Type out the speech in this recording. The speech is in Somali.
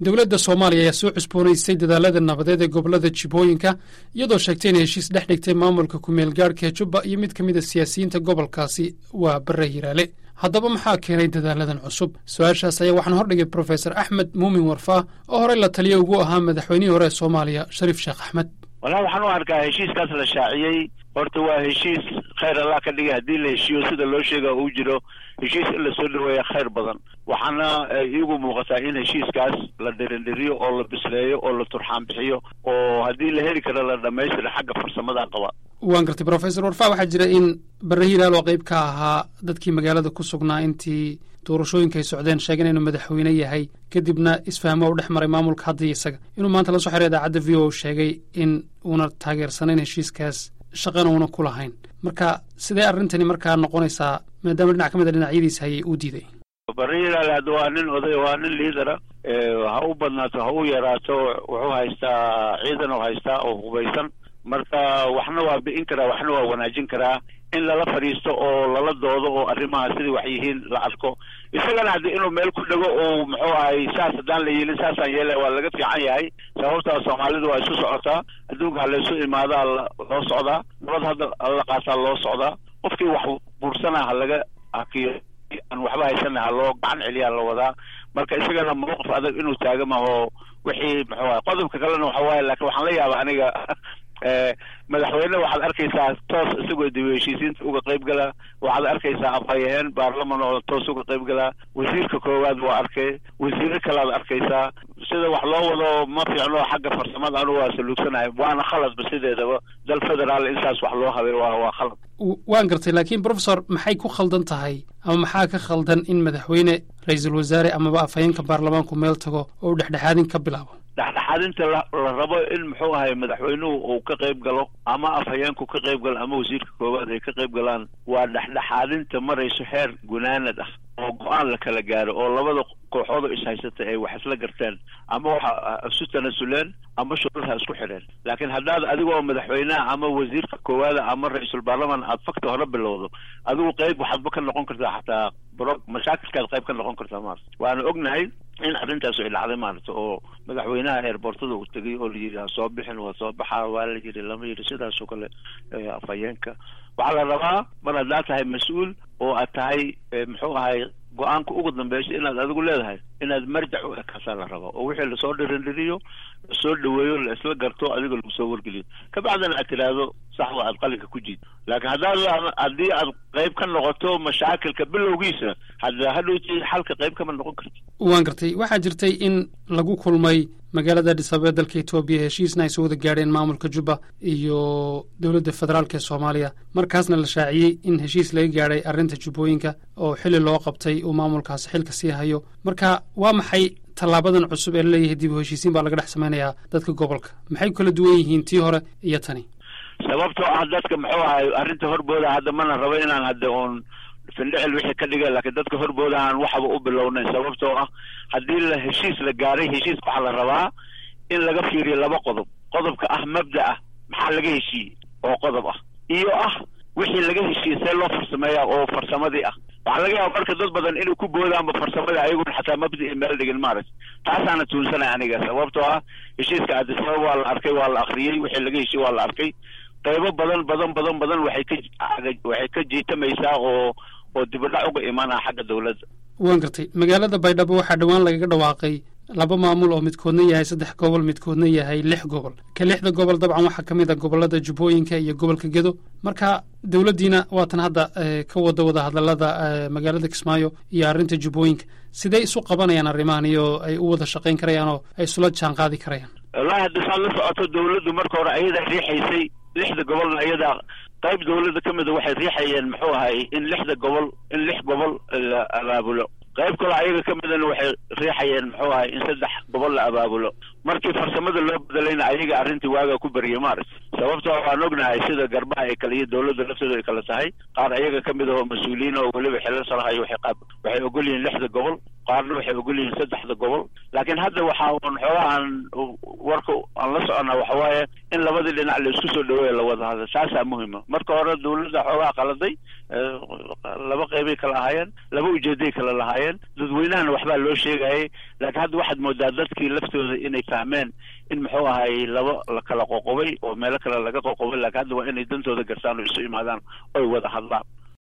dowladda soomaaliya ayaa soo cusboonaysay dadaalada nabadeed ee gobolada jibooyinka iyadoo sheegtay inay heshiis dhex dhigtay maamulka kumeel gaadhka ee jubba iyo mid ka mid a siyaasiyiinta gobolkaasi waa bare hiraale haddaba maxaa keenay dadaaladan cusub su-aashaas ayaa waxaan hordhigay profesor axmed muumin warfaa oo horey la taliya ugu ahaa madaxweynihii hore ee soomaaliya shariif sheekh axmed wallahi waxaan u arkaa heshiiskaas la shaaciyey horta waa heshiis khayr allah ka dhigay haddii la heshiiyo sida loo sheega uu jiro heshiis in lasoo dhaweeya khayr badan waxaana iigu muuqataa in heshiiskaas la dhirindhiriyo oo la bisleeyo oo la turxaan bixiyo oo haddii la heli karo la dhamaystira xagga farsamada qaba waan gartay profesor warfa waxaa jira in bare hilaal oo qayb ka ahaa dadkii magaalada ku sugnaa intii doorashooyinka ay socdeen sheegeen inuu madaxweyne yahay kadibna isfahmo u dhex maray maamulka hadda iyo isaga inuu maanta la soo xiray idaacadda v o sheegay in uuna taageersanayn heshiiskaas shaqana uuna ku lahayn marka sidee arrintani markaa noqonaysaa maadaama dhinac ka mid a dhinacyadiisa hayay uu diiday bare hilaal hadda waa nin oday waa nin liidara ha u badnaato ha u yaraato wuxuu haystaa ciidan oo haystaa oo hubaysan marka waxna waa bi'in karaa waxna waa wanaajin karaa in lala fadhiisto oo lala doodo oo arrimaha sidai wax yihiin la arko isagana haddii inuu meel ku dhego oo muxuu ahay saas haddaan la yeelin saasaan yeela waa laga fiican yahay sababtaa soomaalidu waa isu socotaa adduunka ha laysu imaadaa loo socdaa nabad hadda la qaataa loo socdaa qofkii wax buursanaa ha laga hakiyo aan waxba haysana ha loo gacan celiyaa la wadaa marka isagana mawqif adag inuu taaga maho wixii muxuu ahay qodobka kalena waxa waaye laakiin waxaan la yaaba aniga madaxweyne waxaad arkaysaa toos isagoo dib heshiisiinta uga qayb gala waxaad arkaysaa afhayaheen baarlaman oo toos uga qayb galaa wasiirka koowaad waa arkay wasiiro kalead arkaysaa sida wax loo wado ma fiicno xagga farsamada anu waa saluugsanahay waana khaladba sideedaba dal federaal in saas wax loo habay waa waa khalad waan gartay laakiin professor maxay ku khaldan tahay ama maxaa ka khaldan in madaxweyne ra-iisul wasaare amaba afhayeenka baarlamaanku meel tago oo u dhexdhexaadin ka bilaabo dhexdhexaadinta la la rabo in muxuu ahay madaxweynuhu uu ka qayb galo ama afhayeenku ka qayb galo ama wasiirka koowaad ay ka qayb galaan waa dhexdhexaadinta marayso xeer gunaanad ah oo go-aan la kala gaaro oo labada kooxood oo ishaysatay ay wax isla garteen ama waxa isu tanasuleen ama shuruudha isku xidheen laakiin haddaad adigoo madaxweynaha ama wasiirka koowaada ama ra-iisul baarlaman aad fakta hore bilowdo adigu qayb waxaadba ka noqon kartaa xataa bro mashaakilkaad qayb ka noqon kartaa maarata waana ognahay in arrintaas ay dhacday maarata oo madaxweynaha eerboortada uu tegay oo la yidhi ha soo bixin waa soo baxaa waa la yidhi lama yidhi sidaasoo kale afhayeenka waxaa la rabaa mar haddaad tahay mas-uul oo aad tahay muxuu ahay go-aanka ugu dambeysay inaad adigu leedahay inaad marjac u ekaasaa la rabaa oo wixii lasoo dhirindhiriyo lasoo dhaweeyo la isla garto adiga lagu soo wargeliyo kabacdina aad tidhaahdo saxda aad qalinka ku jiid laakiin haddaad haddii aad qayb ka noqoto mashaakilka bilowgiisa hadda hadhowti xalka qayb kama noqon karti waan gartay waxaa jirtay in lagu kulmay magaalada adhis ababa dalka etoobiya heshiisna ay soo wada gaadheen maamulka jubba iyo dowladda federaalk ee soomaaliya markaasna la shaaciyey in heshiis laga gaadhay arrinta jubbooyinka oo xili loo qabtay uu maamulkaasi xilka sii hayo marka waa maxay tallaabadan cusub ee laleeyahay dib u heshiisiin baa laga dhex samaynayaa dadka gobolka maxay ku kala duwan yihiin tii hore iyo tani sababtoo ah dadka muxuu ahay arrinta horbooda hadda mana rabo inaan hadda oon findhicil wixii ka dhigay laakiin dadka horbooda aan waxba u bilownayn sababtoo ah haddii la heshiis la gaaray heshiis waxaa la rabaa in laga fiiriyo laba qodob qodobka ah mabda ah maxaa laga heshiiyey oo qodob ah iyo ah wixii laga heshiiyey see loo farsameeyaa oo farsamadii ah waxaa laga yaaba marka dad badan inay ku boodaanba farsamadii ayaguna xataa mabda i meel dhigin maaragta taasaana tuunsanay aniga sababtoo ah heshiiska addisababa waa la arkay waa la akriyey wixii laga heshiiyey waa la arkay qaybo badan badan badan badan waxay ka waxay ka jiitamaysaa oo oo dibadhac uga imaanaya xagga dawladda waan gartay magaalada baydhabo waxaa dhowaan lagaga dhawaaqay laba maamul oo midkoodna yahay saddex gobol midkoodna yahay lix gobol ka lixda gobol dabcan waxaa ka mid a gobolada jubbooyinka iyo gobolka gedo marka dowladdiina waatan hadda ka wada wada hadalada magaalada kismaayo iyo arrinta jubbooyinka sidee isu qabanayaan arrimahan iyo ay u wada shaqayn karayaan oo ay isula jaan qaadi karayaan wallahi hadda saad la socoto dawladdu marka hore ayadaa riixaysay lixda gobolna ayadaa qayb dawladda ka mida waxay riixayeen muxuu ahay in lixda gobol in lix gobol la abaabulo qayb kaloo ayaga ka midana waxay riixayeen muxuu ahay in saddex gobol la abaabulo markii farsamada loo bedelayna ayaga arrintii waagaa ku beriyay maaragta sababtoo waan ognahay sida garbaha ay kale iyo dawladda laftooda ay kale tahay qaar ayaga ka mid ah oo mas-uuliyiin oo weliba xilal salahayo waxay qaab waxay ogol yihiin lixda gobol qaarna waxay ogol yihiin saddexda gobol laakiin hadda waxaa un xoogaa aan warka aan la soconnaa waxa waaye in labadii dhinac la isku soo dhaweeya la wada hadla saasaa muhima marka hore dawladda xoogaa qaladay laba qeybay kala ahaayeen laba ujeeday kala lahaayeen dadweynahana waxbaa loo sheegayay laakiin hadda waxaad moodaa dadkii laftooda inay fahmeen in muxuu ahay laba la kala qoqobay oo meelo kale laga qoqobay laakiin hadda waa inay dantooda gartaan oo isu imaadaan oy wada hadlaan